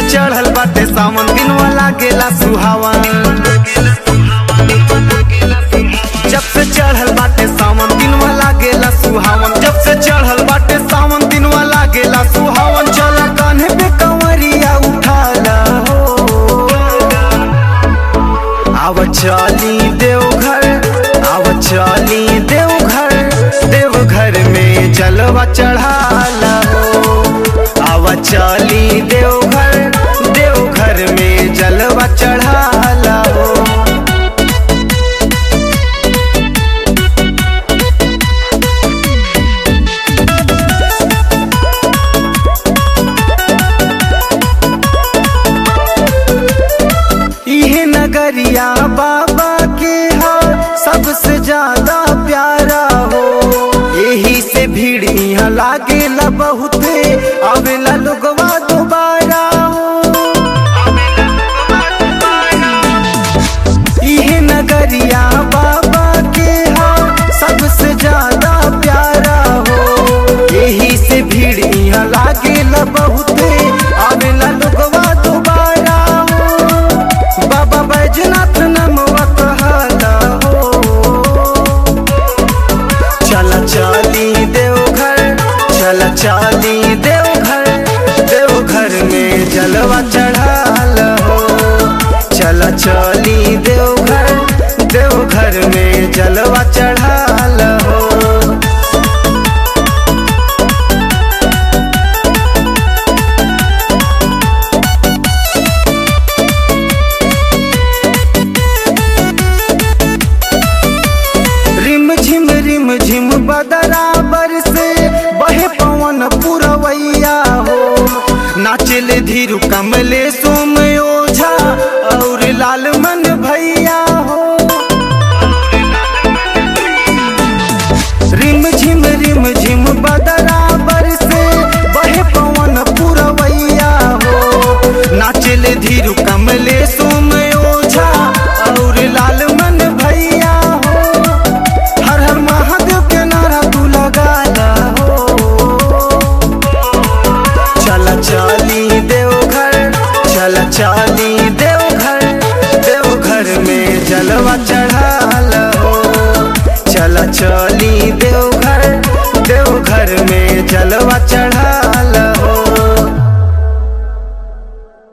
चढ़ल बाटे सावन दिन वाला गेला सुहावन जब से चढ़ल बाटे सावन दिन वाला गेला सुहावन जब से चढ़ल बाटे सावन दिन वाला गेला सुहावन चला कान्हे पे कंवरिया उठाला हो आव चली देवघर आव चली देवघर देवघर में जलवा चढ़ाला हो आव चली देवघर देवघर में जलवा चढ़ाला हो इहे नगरिया बाबा के हा सबसे ज्यादा प्यारा हो यही से भीड़ यहाँ लागेला बहुते आवेला लोगवा दोबारा हो इहे नगरिया बाबा के हा सबसे ज्यादा प्यारा हो यही से भीड़ यहाँ लागेला बहुते आवेला लोगवा दोबारा हो बाबा बैजनाथ नमवा कहला हो चला चली देवघर चला चली देवघर देवघर में जलवा चढ़ाल हो चला चली देवघर देवघर में जलवा चढ़ाल हो रिम झिम रिम झिम बदराबर से बहे पवन पुरवैया हो नाचले धीरु कमले सोम